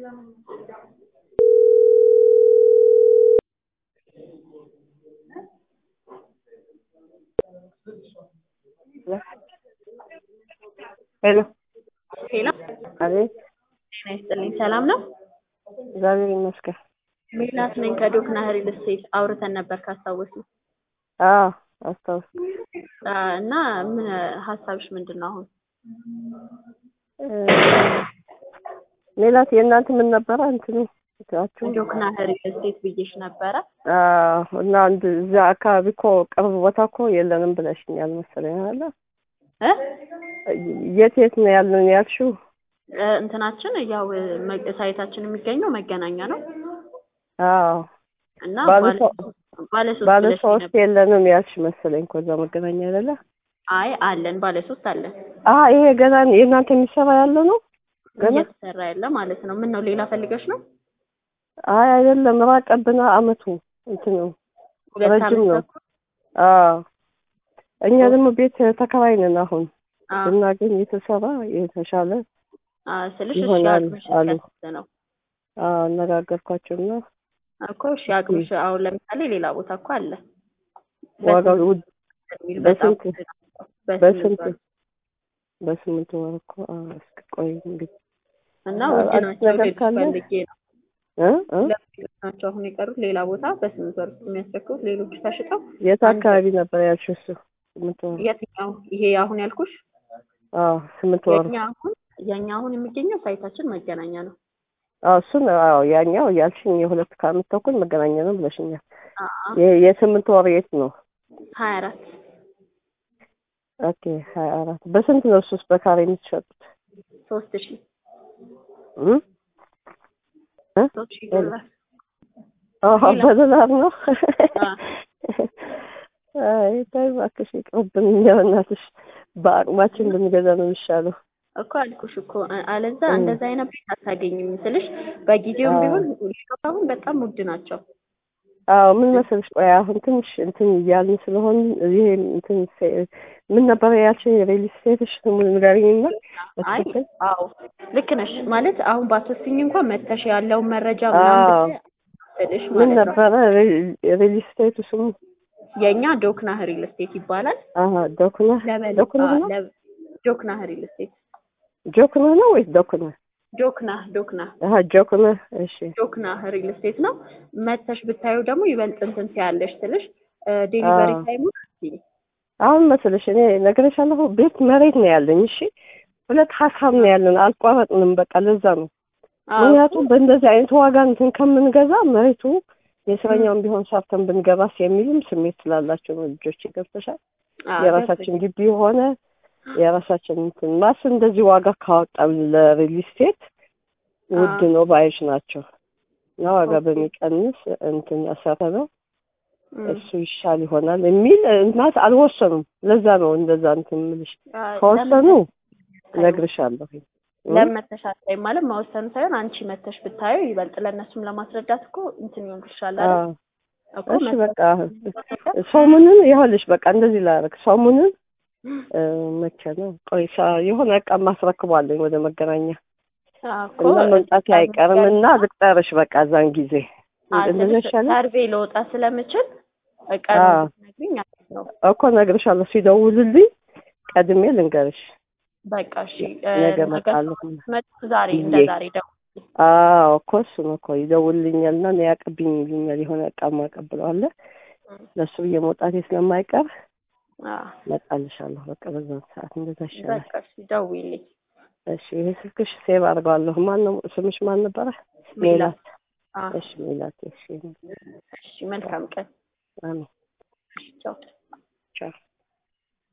ሄሎ ሄሎ አቤት ጤና ይስጥልኝ። ሰላም ነው? እግዚአብሔር ይመስገን። ሜላት ነኝ ከዶክና ሪል ስቴት አውርተን ነበር ካስታወሱ አዎ አስታውስ እና ምን ሀሳብሽ ምንድን ነው አሁን? ሜላት የእናንተ ምን ነበረ እንትኑ እንትናችሁ? ዶክና ሪል ስቴት ብዬሽ ነበረ። አዎ እና አንድ እዛ አካባቢ እኮ ቅርብ ቦታ እኮ የለንም ብለሽኛል መሰለኝ አለ እ የት የት ነው ያለን ያልሽው? እ እንትናችን ያው መ- ሳይታችን የሚገኘው መገናኛ ነው አዎ እና ባለ ባለ ሶ- ባለ ሶስት ባለ ብለሽኝ ሶስት ነበር። የለንም ያልሽ መሰለኝ እኮ እዛ መገናኛ አይደለ? አይ አለን፣ ባለ ሶስት አለን አ ይሄ ገና የእናንተ የሚሰራ ያለ ነው ገና? እየተሰራ ያለ ማለት ነው። ምን ነው ሌላ ፈልገሽ ነው? አይ አይደለም ራቀብና አመቱ እንትን ነው ሁለት ረጅም ዓመት ነው። ተኩል? አዎ እኛ ደግሞ ቤት ተከራይ ነን አሁን አዎ ብናገኝ የተሰራ የተሻለ አዎ ስልሽ እሺ ይሆናል አቅምሽ አሉ። እስከ ነው አዎ አነጋገርኳቸውና እኮ እሺ አቅምሽ አሁን ለምሳሌ ሌላ ቦታ እኮ አለ ዋጋው ውድ የሚል በጣም በስንት? ውድ ነው። በስንት ወር በስምንት ወር እኮ አዎ እስኪ ቆይ እንግዲህ እና አ- ውድ አዲስ ናቸው ነገር ልልሽ ካለ? ፈልጌ ነው። እ እ ሁለት ናቸው አሁን የቀሩት ሌላ ቦታ በስምንት ወር ውስጥ የሚያስረክቡት ሌሎቹ ተሽጠው የት አንድ- አካባቢ ነበር ያልሽው እሱ ስምንት ወር የትኛው ይሄ አሁን ያልኩሽ አዎ ስምንት ወር የኛ አሁን የኛ አሁን የሚገኘው ሳይታችን መገናኛ ነው። አዎ እሱን አዎ ያኛው ያልሽኝ የሁለት ከአመት ተኩል መገናኛ ነው ብለሽኛል አዎ የ- የስምንት ወር የት ነው ሀያ አራት ኦኬ ሀያ አራት በስንት ነው እሱስ በካሬ የምትሸጡት ሶስት ሺህ እ እ ሶስት ሺህ ዶላር አዎ ሌላ? በዶላር ነው አ አይ ተይ እባክሽ ይቅርብን እኛ በእናትሽ በአቅማችን ብንገዛ ነው የሚሻለው እኮ አልኩሽ እኮ አ- አለዛ እ። እንደዛ አይነት ቤት አታገኝም ስልሽ በጊዜውም አዎ። ቢሆን ሌሎች አሁን በጣም ውድ ናቸው። አዎ ምን መሰለሽ ቆይ አሁን ትንሽ እንትን እያልን ስለሆን ይሄ እንትን ሴ- ምን ነበረ ያልሽኝ ሪል ስቴትሽ ስሙን ንገሪኝና አይ በትክክል አዎ ልክ ነሽ። ማለት አሁን ባትወስኝ እንኳን መተሽ ያለውን መረጃ አዎ። ምናምን ብታይ ስልሽ ምን ማለት ነው። ነበረ ሪል ስቴቱ ስሙ የእኛ ዶክና ሪል ስቴት ይባላል። አሀ ዶክና ለበል ዶክና አ- ነው ለ- ዶክና ሪል ስቴት ጆክና ነው ወይስ ዶክና ዶክና ዶክና አሀ ጆክና እሺ ዶክና ሪል ስቴት ነው። መተሽ ብታዩ ደግሞ ይበልጥ እንትን ሲያለሽ ስልሽ ዴሊቨሪ አዎ። ታይሙ አሁን መሰለሽ እኔ ነግሬሻለሁ ቤት መሬት ነው ያለኝ እሺ ሁለት ሀሳብ ነው ያለን አልቋረጥንም በቃ ለዛ ነው ምክንያቱም በእንደዚህ አይነት ዋጋ እንትን ከምንገዛ መሬቱ የእስረኛውን ቢሆን ሰርተን ብንገባስ የሚልም ስሜት ስላላቸው ነው ልጆች ገብተሻል የራሳችን ግቢ የሆነ የራሳችን እንትን ማስ እንደዚህ ዋጋ ካወጣን ለሪል ስቴት ውድ ነው ባዮች ናቸው እና ዋጋ ኦኬ። በሚቀንስ እንትን ያሰረ ነው እሱ ይሻል ይሆናል የሚል እናት አልወሰኑም። ለዛ ነው እንደዛ እንትን የምልሽ። ከወሰኑ እነግርሻለሁ። ለምን መተሽ አታይም? ማለት መወሰኑ ሳይሆን አንቺ መተሽ ብታዩ ይበልጥ ለእነሱም ለማስረዳት እኮ እንትን ይሆንልሻል አይደል? አዎ እኮ እሺ መተሽ በቃ ሰሙንን ይኸውልሽ በቃ እንደዚህ ላደርግ ሰሙንን እ፣ መቼ ነው ቆይ ሳ- የሆነ እቃ ማስረክቧለኝ ወደ መገናኛ አዎ እኮ እና መምጣት አይቀርም እና ልቅጠርሽ በቃ እዛን ጊዜ እንደዛ ይሻላል ሰርቬ ለወጣ ስለምችል ቀን አዎ። ነግሪኝ አሪፍ ነው። እኮ እነግርሻለሁ ሲደውልልኝ ቀድሜ ልንገርሽ በቃ እሺ እ፣ ነገ ነገ እመጣለሁ መጡ ዛሬ እንደ ብዬ። ዛሬ ደግሞ አዎ እኮ እሱ ነው እኮ ይደውልልኛል እና እኔ ያቀብኝ ይሉኛል የሆነ እቃ ማቀብለዋለ ለእሱ ብዬ መውጣቴ ስለማይቀር አዎ እመጣልሻለሁ በቃ በዛን ሰዓት እንደዛ ይሻላል በቃ እሺ ደውይልኝ። እሺ ይሄ ስልክሽ ሴቭ አድርገዋለሁ ማን ነው ስምሽ ማን ነበረ ሜላት አዎ እሺ ሜላት እሺ እሺ መልካም ቀን አሜን እሺ ቻው። ቻው